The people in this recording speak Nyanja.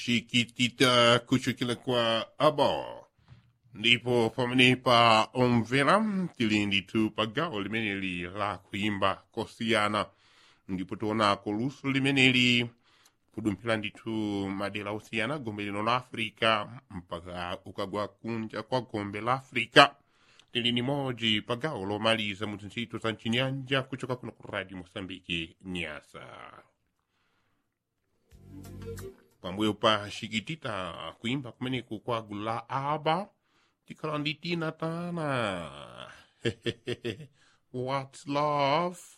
shikitita kuchokera kwa abo ndipo pamenepa omvera tili ndithu pa gawo limeneli la kuimba kosiyana ndipo tionako luso limeneli kudumphira ndithu madera osiyana gombe lino la africa mpaka ukagwa kunja kwa gombe la africa tili ni moji pa gawo lomaliza mu ntchito za mchinyanja kuchoka kuno ku radio mosambiki nyasa pambuyo pa shikitita kuimba kumeneku kwa gulu la aba tikhala ndi tina tana what's love